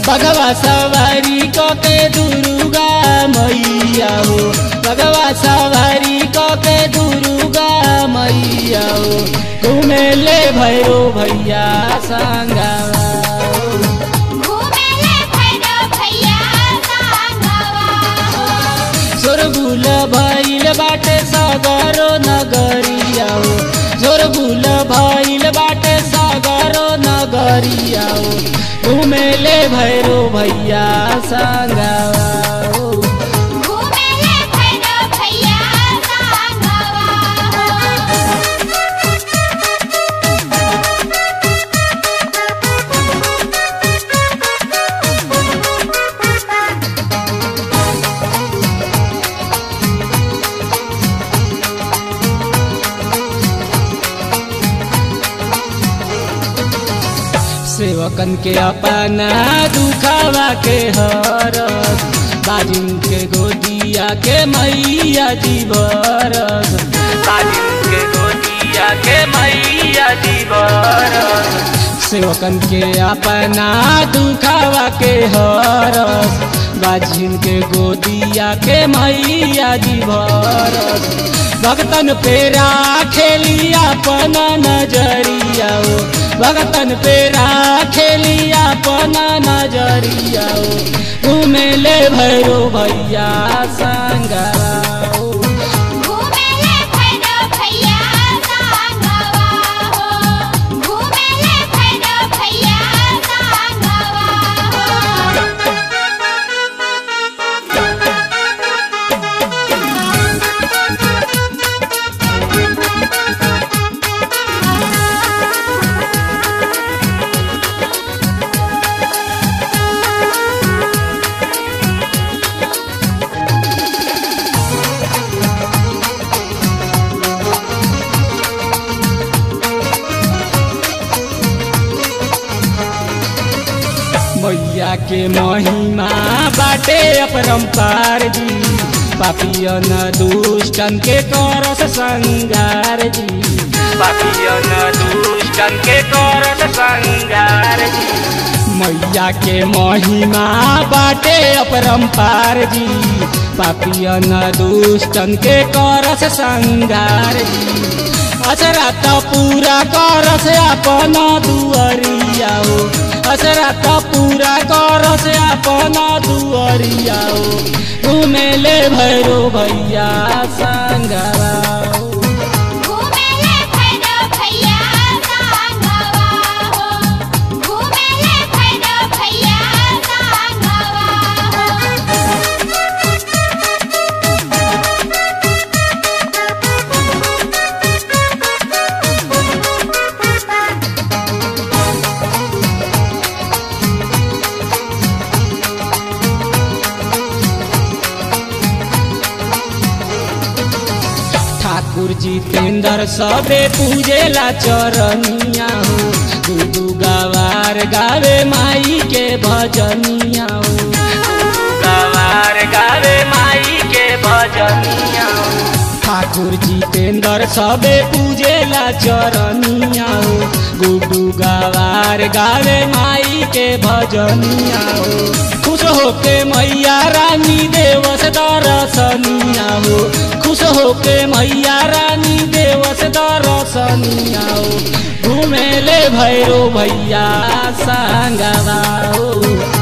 भगवा सवारी के दुर्गा मैया हो भगवा सवारी के दुर्गा मैया हो घुमेले भैरो भैया संगवा घुमेले भैरव भैया संगवा हो जोरबुल भइल बाटे सगरो नगरिया हो जोरबुल भइल बाटे सगरो नगरिया हो घुमेले भैरो भैया संगवा हो घुमेले भैरव भैया संगवा हो सेवकन के अपना दुखावा के हरस बाजिन के गोदिया के मैया जी बरस बाजिन के गोदिया के मैया जी बरस सेवकन के अपना दुखावा के हरस बाजिन के गोदिया के मैया जी भरस भगतन पे राखेली अपना नजरिया हो भगतन पे राखेली अपना नजरिया हो घुमेले भैरो भैया संगवा हो घुमेले भैरव भैया संगवा हो घुमेले भैरव भैया संगवा हो मैया के महिमा बाटे अपरंपार जी पापियन दुष्टन के करस संगार जी पापियन दुष्टन के करस संगार जी मैया के महिमा बाटे अपरंपार जी पापियन दुष्टन के करस संगार जी असरा त पूरा करस अपन दुअरिया हो असरा त पूरा करस अपन दुअरिया हो घुमेले भैरो भैया संगवा हो घुमेले भैरव भैया संगवा हो घुमेले भैरव भैया संगवा हो ठाकुर जितेंद्र सबे पूजेला चरनिया हो दू गवार गावे माई के भजनिया हो गवार गावे माई के भजनिया हो ठाकुर जितेंद्र सबे पूजेला चरनिया हो गुडू गवार गावे माई के भजनिया हो खुश होके मैया रानी देवस दरसनिया हो खुश होके मैया रानी देवस दरसनिया हो घुमेले भैरो भैया संगवा हो